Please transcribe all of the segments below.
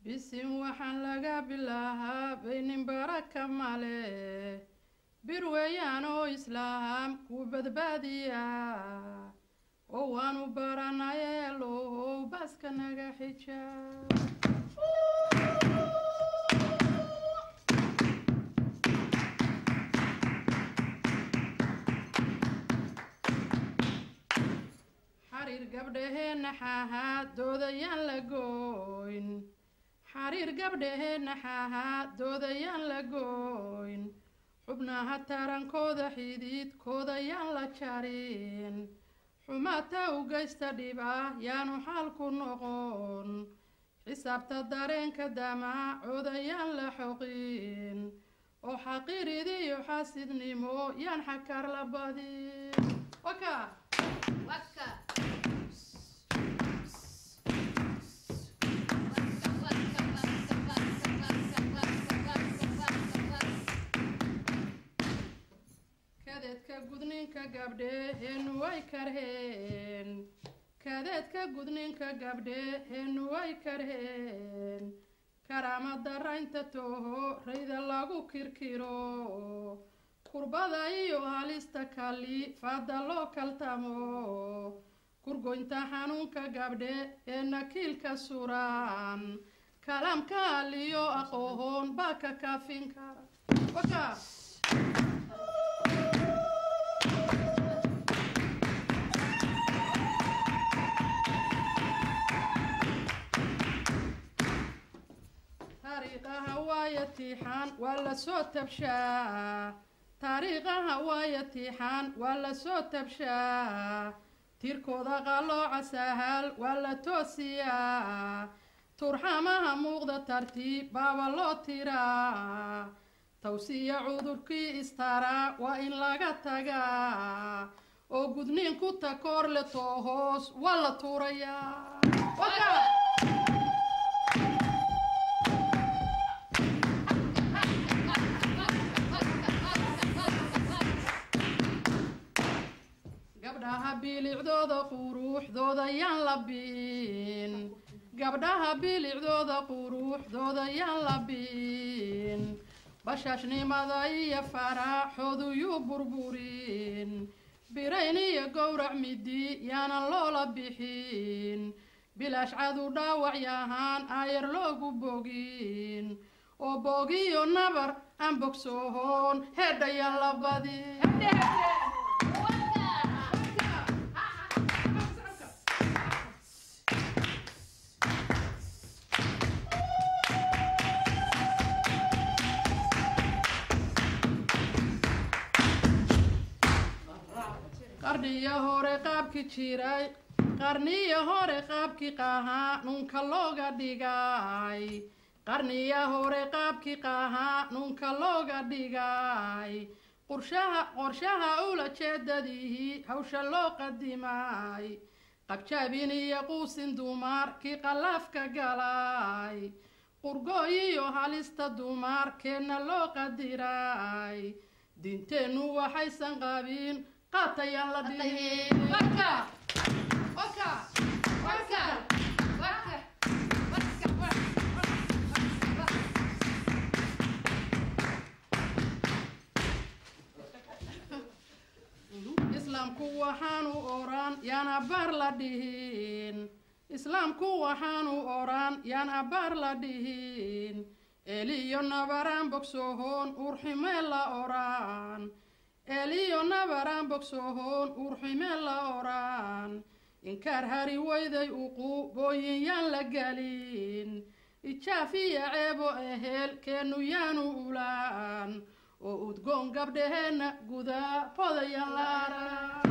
bisin waxaan laga bilaahaa baynin baraka male bir weeyaan oo islaam ku badbaadiya oo waanu baranaye low baaska naga xija xariir gabdhaheenna xaahaa doodayaan la gooyn xariir gabdhaheenna xaahaa doodayaan la gooyn xubnaha tarankooda xididkooda yaan la jarin xumaata u geysta dhiba yaanu xaalku noqon xisaabta dareenka damaacooda yaan la xoqin oo xaqiiridiyo xaasidnimo yaan xakar la badin waka Waka. kadeedka gudninka gabdheheenu way karheen kadeedka gudninka gabdheheenu way karheen karaama daraynta toho rayda lagu kirkiro kurbada iyo halista kali faada loo kaltamo kurgoynta xanuunka gabdhe ee nakiilka suran kalaamka aliyo aqoon baa ka kaafin kara waka taariikhaha waaya tiixaan waa la soo tabshaa taariikhaha waaya tiixaan waa la soo tabshaa tirkooda qalooca sahal waa la toosiyaa turxamaha muuqda tartiib baaba loo tiraa tawsiya cudurkii istaraa waa in laga tagaa oo gudniin ku takoor le too hoos waa la tuurayaa Waka! gabdhaha bilicdooda quruuxdooda yaan la biin gabdhaha bilicdooda quruuxdooda yaan la biin bashaashnimada iyo faraaxoodu yuu burburin birayn iyo gowrac midi yaanan loola bixin bilaash cadu dhaawac yahaan aayar loogu bogin oo bogiyo nabar aan bogsoohoon heedhayaan la badin qarniyo hore qaabki jiray qarniyo hore qaabki qahaa nunka looga dhigay qarniya hore qaabki qahaa nunka looga dhigay qorshaha qorshaha ula jeedadihii hawsha loo qadimay qabjaabin iyo quusin dumarkii qalaafka galay qurgooyiyo halista dumarkeenna loo qadiray diinteennu waxaysan qabin qaatayaan la dhihin waka waka waka waka islaamku waxaanu oran yaan abaar la dhihin islaamku waxaanu oran yaan abaar la dhihin eliyo nabaraan bogsohoon urximee la oran eliyo nabaraan bogsohoon urximee la oran inkaar hari weyday uquubooyin yaan la gelin ijaafiya ceebo ehel keenu yaanu ulaan oo udgoon gabdhaheenna gudaa podayaan la aran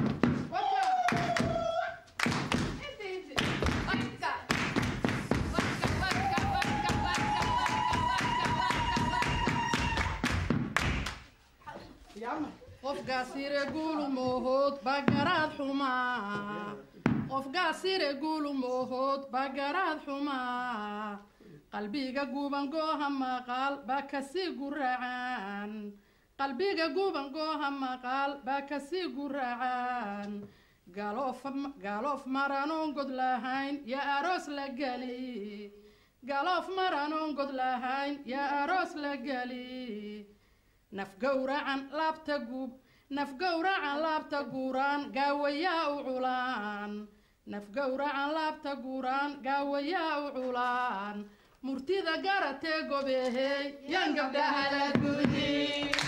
qofgaasire guulu moohood bagaraad xumaa qofgaasire guulu moohood bagaraad xumaa qalbiga guuban gooha maqaal baa kasii guracan qalbiga guuban gooha maqaal baa kasii guracan galoof galoof maranoon god lahayn yaa aroos la geli galoof maranoon god lahayn yaa aroos la geli naf gowracan laabta guub naf gowracan laabta guuraan gaawayaa u culaan naf gowracan laabta guuraan gaawayaa u culaan murtida garatee gobeehey yaan gabdhaha la gudi